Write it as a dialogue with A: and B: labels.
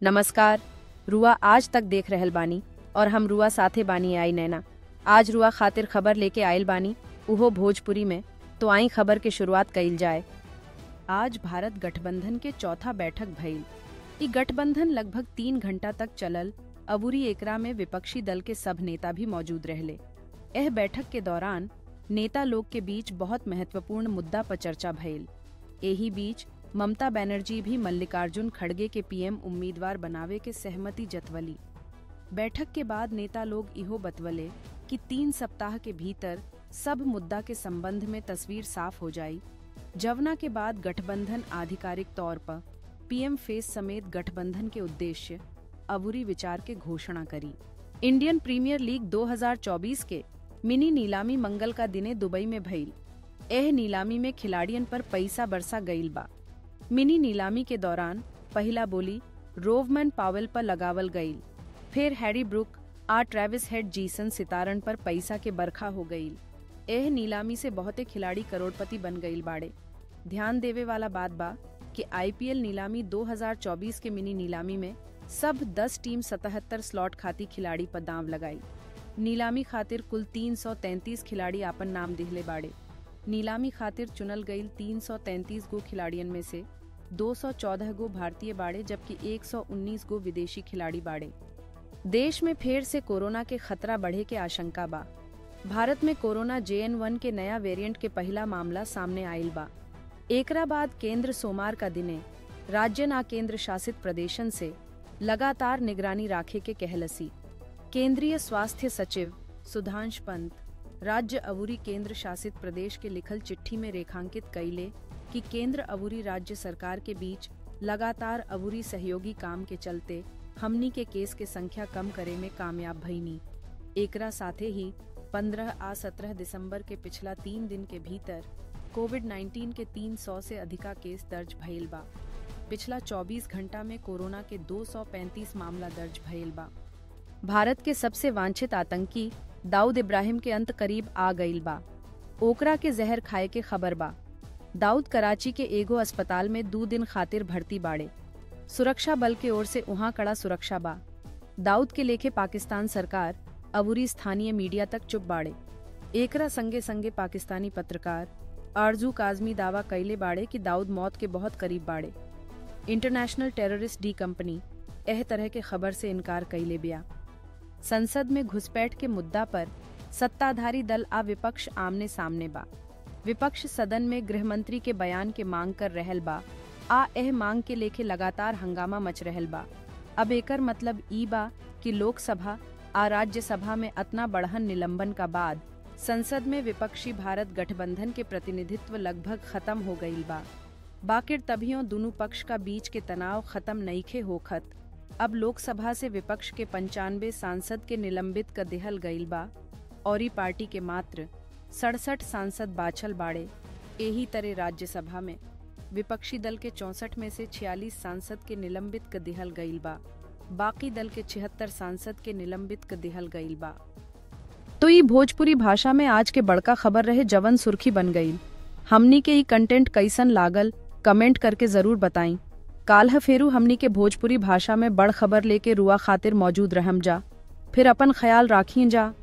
A: नमस्कार रुआ आज तक देख रहल बानी और हम रुआ साथे बानी आई नैना आज रुआ खातिर खबर लेके आयल बानी उहो भोजपुरी में तो आई खबर के शुरुआत कइल जाए आज भारत गठबंधन के चौथा बैठक भइल ई गठबंधन लगभग तीन घंटा तक चलल अबूरी एकरा में विपक्षी दल के सब नेता भी मौजूद रहले एह बैठक के दौरान नेता लोग के बीच बहुत महत्वपूर्ण मुद्दा पर चर्चा भइल एही बीच ममता बनर्जी भी मल्लिकार्जुन खड़गे के पीएम उम्मीदवार बनावे के सहमति जतवली बैठक के बाद नेता लोग इहो बतवले कि तीन सप्ताह के भीतर सब मुद्दा के संबंध में तस्वीर साफ हो जाई जवना के बाद गठबंधन आधिकारिक तौर पर पीएम फेस समेत गठबंधन के उद्देश्य अबूरी विचार के घोषणा करी इंडियन प्रीमियर लीग 2024 के मिनी नीलामी मंगल का दिने दुबई में भइल एह नीलामी में खिलाड़ियन पर पैसा बरसा गईल बा मिनी नीलामी के दौरान पहला बोली रोवमैन पावेल पर लगावल गईल फिर हैरी ब्रुक आ ट्रेविस हेड जीसन सितारन पर पैसा के बरखा हो गईल एह नीलामी से बहुते खिलाड़ी करोड़पति बन गईल बाड़े ध्यान देवे वाला बात बा कि आईपीएल नीलामी 2024 के मिनी नीलामी में सब 10 टीम 77 स्लॉट खाती खिलाड़ी पर दांव लगाई नीलामी खातिर कुल 333 खिलाड़ी आपन नाम दिहले बाड़े नीलामी खातिर चुनल गईल 333 गो खिलाड़ियन में से 214 गो भारतीय बाड़े जबकि 119 गो विदेशी खिलाड़ी बाड़े देश में फिर से कोरोना के खतरा बढ़े के आशंका बा भारत में कोरोना जे एन वन के नया वेरिएंट के पहला मामला सामने आयल बा एकरा बाद केंद्र सोमवार का दिने राज्य ना केंद्र शासित प्रदेशन से लगातार निगरानी राखे के कहलसी केंद्रीय स्वास्थ्य सचिव सुधांश पंत राज्य अबूरी केंद्र शासित प्रदेश के लिखल चिट्ठी में रेखांकित कैले कि केंद्र अबूरी राज्य सरकार के बीच लगातार अबूरी सहयोगी काम के चलते हमनी के केस के संख्या कम करे में कामयाब भईनी एकरा साथे ही 15 आ 17 दिसंबर के पिछला तीन दिन के भीतर कोविड 19 के 300 से अधिका केस दर्ज भइल बा पिछला 24 घंटा में कोरोना के 235 मामला दर्ज भइल बा भारत के सबसे वांछित आतंकी दाऊद इब्राहिम के अंत करीब आ गईल बा ओकरा के जहर खाए के खबर बा दाऊद कराची के एगो अस्पताल में दो दिन खातिर भर्ती बाड़े सुरक्षा बल के ओर से उहाँ कड़ा सुरक्षा बा दाऊद के लेखे पाकिस्तान सरकार अबूरी स्थानीय मीडिया तक चुप बाड़े एकरा संगे संगे पाकिस्तानी पत्रकार आरजू काजमी दावा कैले बाड़े कि दाऊद मौत के बहुत करीब बाड़े इंटरनेशनल टेररिस्ट डी कंपनी एह तरह के खबर से इनकार कैले बिया संसद में घुसपैठ के मुद्दा पर सत्ताधारी दल आ विपक्ष आमने सामने बा विपक्ष सदन में गृहमंत्री के बयान के मांग कर रहल बा आ एह मांग के लेके लगातार हंगामा मच रहल बा अब एकर मतलब ई बा कि लोकसभा आ राज्यसभा में अतना बढ़हन निलंबन का बाद संसद में विपक्षी भारत गठबंधन के प्रतिनिधित्व लगभग खत्म हो गईल बा बाकिर तभियों दोनों पक्ष का बीच के तनाव खत्म नईखे होखत अब लोकसभा से विपक्ष के पंचानवे सांसद के निलंबित कर देहल गईल बा और पार्टी के मात्र सड़सठ सांसद बाछल बाड़े यही तरह राज्यसभा में विपक्षी दल के चौसठ में से छियालीस सांसद के निलंबित कर दिहल गईल बा बाकी दल के छिहत्तर सांसद के निलंबित कर दिहल गईल बा तो ये भोजपुरी भाषा में आज के बड़का खबर रहे जवन सुर्खी बन गई हमनी के ई कंटेंट कैसन लागल कमेंट करके जरूर बताई काल्ह फेरू हमनी के भोजपुरी भाषा में बड़ खबर लेके रुआ खातिर मौजूद रहम जा फिर अपन ख्याल राखिए जा